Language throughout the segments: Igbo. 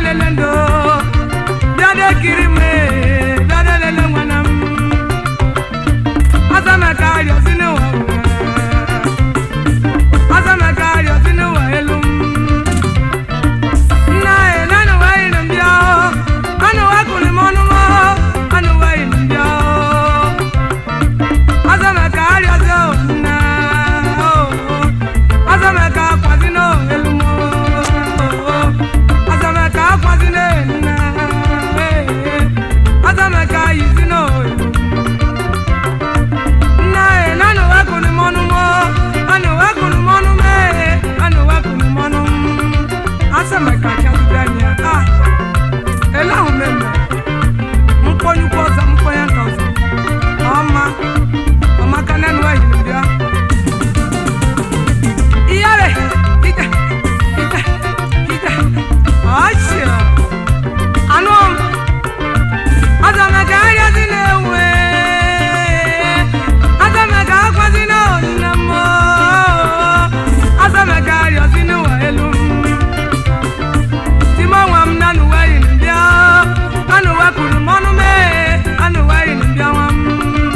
lele ndo bịade kiri m ee, bịade lele nwana m azamaka arịọzi n'ụwa ụwa. azamaka arịọzi n'ụwa elu m nna e nanu wayi ni mbịa o anu wakuli m ọnụ m o anu wayi ni mbịa o azamaka arịọzi o nna o azamaka akwazi n'elu m o azamaka akwazi n'elu nna ee azamaka yizi n'elu nna e nanu wakuli m ọnụ m o anu wakuli m ọnụ m ee anu wakuli m ọnụ m asamaka chazidania ah elahu meme mkponyukwu ọzọ mkponye nka ọzọ ọma ọmaka nanu ehiri bịa iyare ije ije ije ọchịa anụ m azamaka arịazi na-ewe azamaka akwazi na onine m azamaka arịazi n'ụwa elu m timonwa m nanu weyi mbịa anu wekuru m ọnụ mee anu weyi mbịa nwa m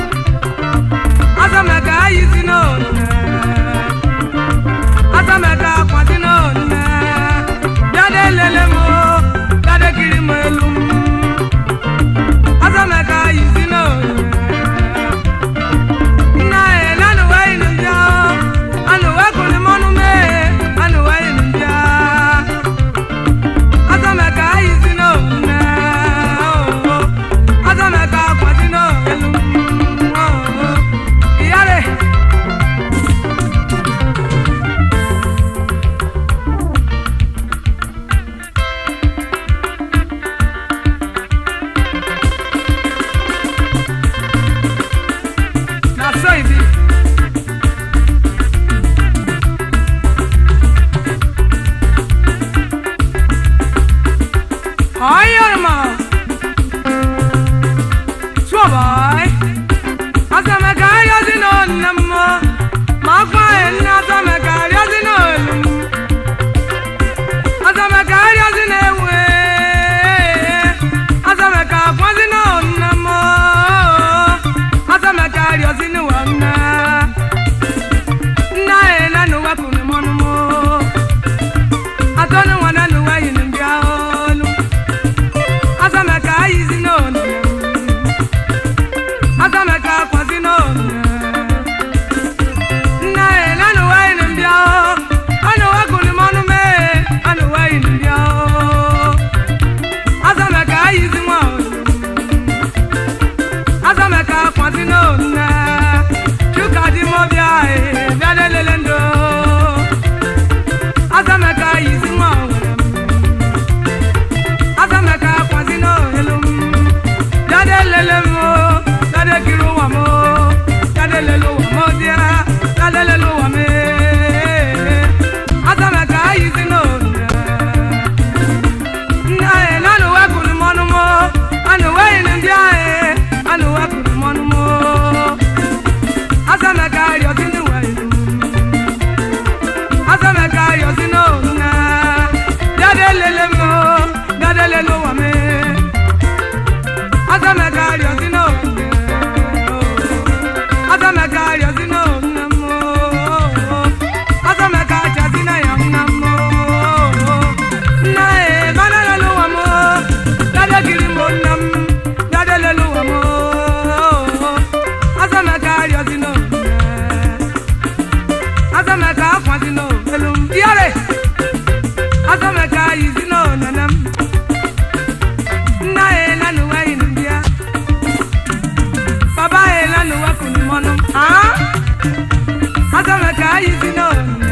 azamaka ayizi n'onine azamaka akwazi n'onine bịade lele m bịade kiri m elu m azamaka ayizi n'onine nna e nanu weyi mbịa anu wekuru m ọnụ mee anu weyi mbịa azamaka ayizi n'one azamaka akwazi n'elu iyare na so e be. Ayırma. Suabay. Azame karyazin onnemmo. Makma enni azame karyazin ölüm. Azame karyazin ewe. Azame kakwazin onnemmo. Azame karyazin wanne. Nna e nanu wakunu monumo. Atonu wananu wayin mbia olu. azamaka ayizi n'one azamaka akwazi n'one nna e nanu wayi ni mbịa o anu wekuli m ọnụ mee anu wayi ni mbịa o azamaka ayizi nwa olu azamaka akwazi n'one chuka di m ọbịa e bịa lelele ndo azamaka ayizi nwa olu azamaka akwazi n'elu m dade lele m o dade kiri ụwa m o dade lele ụwa m o bịa dade lele ụwa m ee azamaka ayizi n'olu nna e nanu wekuru m ọnụ m o anu weyi ni ndị ahụ anu wekuru m ọnụ m o azamaka arịọzi n'ụwa elu azamaka arịọzi n'olu na dade lele m o dade lele ụwa m ee azamaka arịọzi n'olu azamaka arịọzi n'olu na m o azamaka achazi na ya nna m o nna e dade lele ụwa m o dade kiri m nna m dade lele ụwa m o azamaka arịọzi n'olu azamaka akwazi n'olu m iyare azamaka yizi n'onene m nna e nanu wayi ni mbịa baba e nanu wakunu mọnụ m ah azamaka yizi n'onene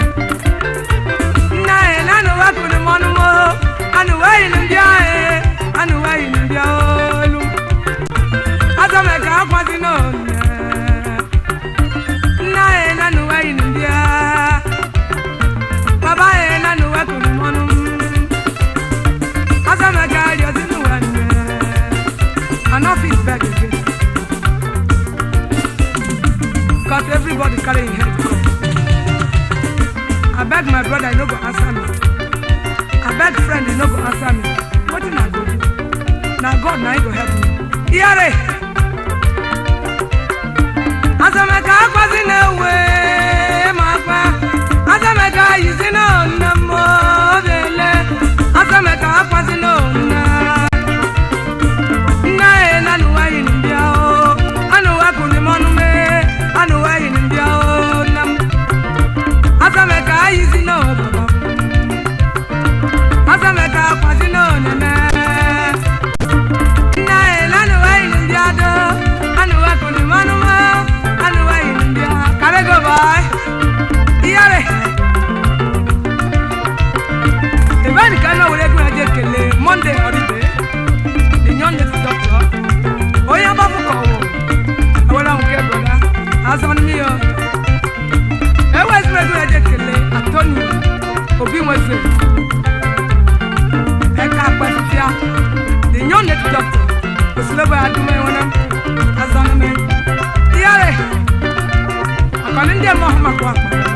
nna e nanu wakunu mọnụ m o anu wayi ni mbịa e anu wayi ni mbịa olu azamaka akwazi n'onene nna e nanu wayi ni mbịa baba e nanu wakunu mọnụ m azamaka arịọzi n'ụwa nne I no fit beg again. Cause everybody carry him head come. I beg my brother, he no go answer me. I beg friend no go answer me wetin i go do na god na him go help me iyare azamaka akwazi na ewe ma akpa azamaka yizi na onna mo bele azamaka akwazi na onna nna ye na nuwa yin bia o anuwa kuni mọnu me anuwa yin bia o nam azamaka yizi na baba azamaka akwazi na onene nna ye na nuwa yin bia do anuwa kuni mọnu me anuwa yin bia kare go boy iyare ebe ni ka na were ego ya je kele monday ọdịbe the young lady doctor onye agbapụ ka ọwụ ewere nke broda azọ nne ya eweziri ego ya je kele antoni obi nweze ẹka akpẹsịsịa the young lady doctor osilebe adụm enwere azọ nne iyare akọni ndị eme ọhụrụ maka akpa